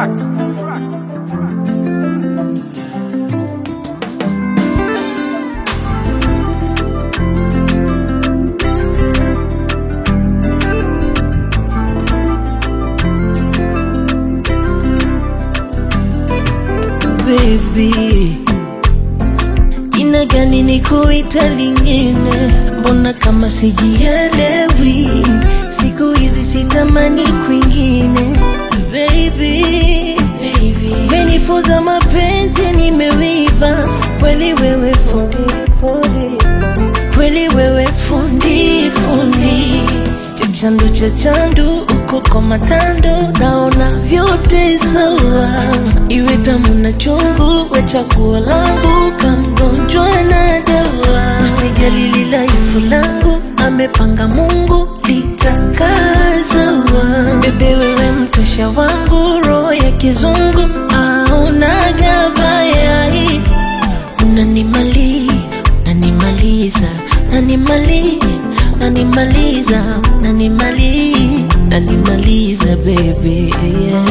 tracks. baby, jina gani nikuita lingine? Mbona kama sijielewi? Siku hizi sitamani kwingine, baby, baby. Menifunza mapenzi, nimewiva kweli, wewe fundi, fundi. kweli wewe fundi, fundi chachandu chachandu uko kwa matando, naona vyote sawa, iwe tamu na chungu, we chaguo langu, kamgonjwa na dawa. Usijali lilaifu langu, amepanga Mungu litakazawa. Bebe wewe mtasha wangu, roho ya kizungu auna gabayai, unanimali nanimaliza nanimali nanimaliza nanimali nanimaliza baby yeah.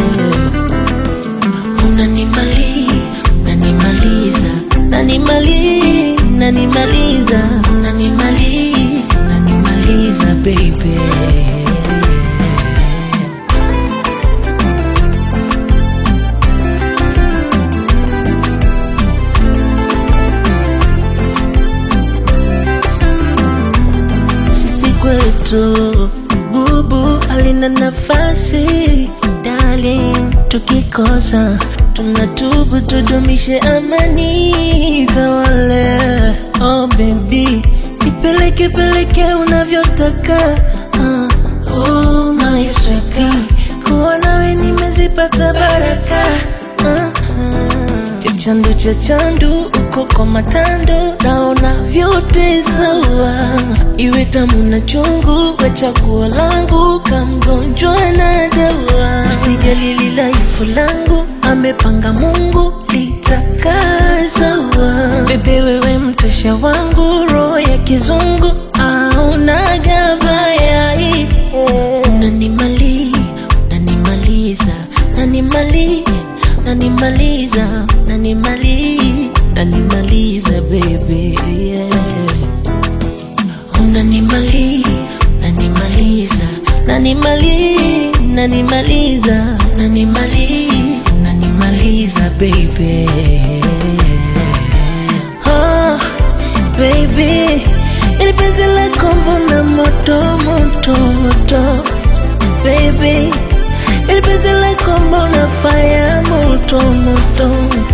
unanimali nanimaliza nanimali nanimaliza nanimali nanimaliza baby sisi kwetu bubu alina nafasi darling, tukikosa tunatubu, tudumishe amani tawale. Oh baby, ipeleke peleke unavyotaka uh, oh, my sweetie, kuwa nawe nimezipata baraka uh, chachandu chachandu uko kwa matando, naona vyote sawa, iwe tamu na chungu, we chaguo langu, kamgonjwa na dawa. Usijali lilaifu langu, amepanga Mungu litakazawa. Bebe wewe mtasha wangu, roho ya kizungu auna gabayai, unanimali nanimaliza nanimali nanimaliza nanimali nanimaliza baby yeah. unanimali nanimaliza nanimali nanimaliza nanimali nanimaliza baby oh, baby ili penzi lako mbona moto moto moto baby ili penzi lako mbona fire moto moto